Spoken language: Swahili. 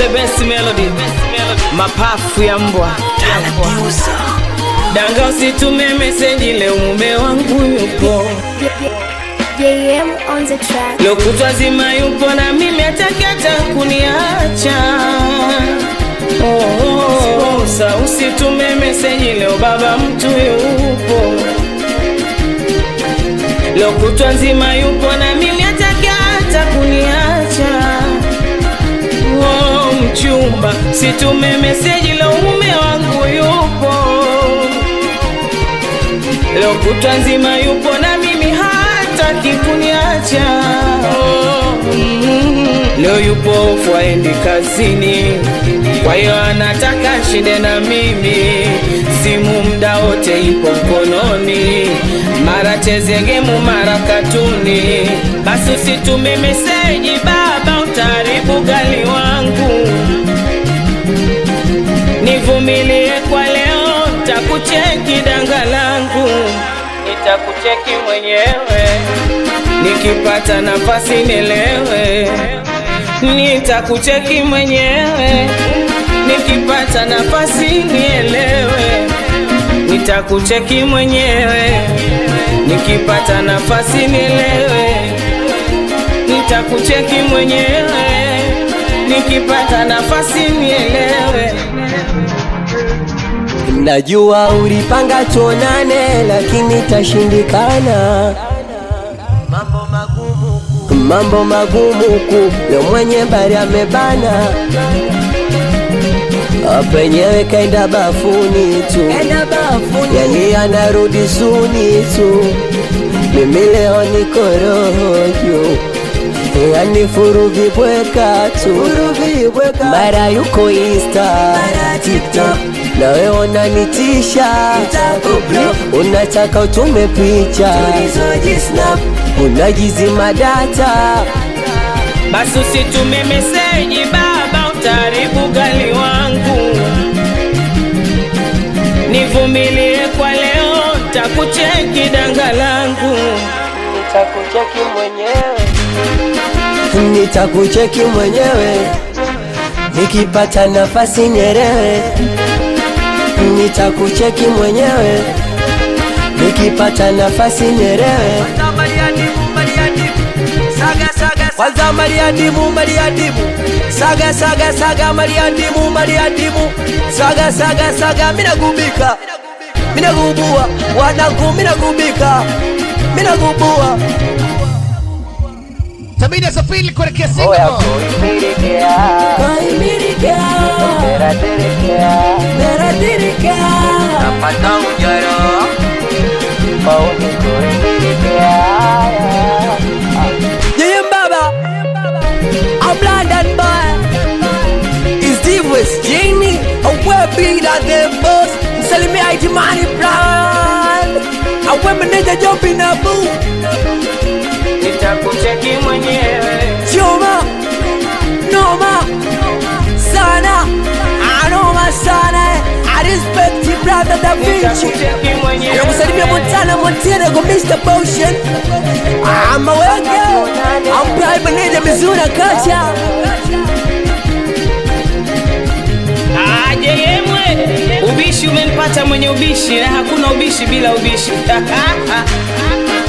best melody mapafu ya mbwa danga usitume meseji leo mume wangu yupo JM on the track. lokutwa zima yupo na mimi ataki hata kuniacha oh, oh, oh. sa usitume meseji leo baba mtu yupo lokutwa nzima yupo na mimi ataki hata kuniacha oh, mchumba situme meseji leo mume wangu yupo leo kutwa nzima yupo na mimi hataki kuniacha oh, mm, leo yupo ofu aendi kazini kwa hiyo anataka shinde na mimi simu mda wote ipo mkononi mara chezegemu mara katuni basi usitume meseji baba utaribu gali wangu nivumilie kwa leo ntakucheki danga langu nitakucheki mwenyewe nikipata nafasi nielewe nitakucheki mwenyewe nikipata nafasi nielewe nitakucheki mwenyewe nikipata nafasi nielewe nitakucheki mwenyewe nikipata nafasi nielewe Najua ulipanga tuonane, lakini tashindikana. Mambo magumu ku leo mwenye bari amebana, penyewe kaenda bafuni tu, yani anarudi suni tu. Mimi leo niko roho juu yani furuvi bweka tu, mara yuko Insta, TikTok nawe unanitisha, unataka utume picha, unajizima data basi usitume meseji baba utaribu gali wangu nivumilie kwa leo ntakucheki danga langu nitakucheki mwenyewe, nitakucheki mwenyewe, nikipata nafasi nyerewe, nitakucheki mwenyewe, nikipata nafasi nyerewe. Kwanza Mariadimu, Mariadimu, saga saga saga, Mariadimu, Mariadimu, saga saga saga, minagubika, minagubua, wanangu, minagubika, minagubua Sabini ya safiri kuelekea Singapore. Yeye baba I'm London boy Is Steve West Jamie Awe bigger than boss Msalimia Itimani Brown Awe meneja Jopi na Boo nitakucheki mwenyewe Choma Noma Sana Anoma sana eh. I respect you brother Da Vinci nitakucheki mwenyewe Nakusalimia Montana Montana kwa Mr. Potion Ama wenge Ampa meneja Mizuna Kacha aje yemwe ubishi umenipata mwenye ubishi na hakuna ubishi bila ubishi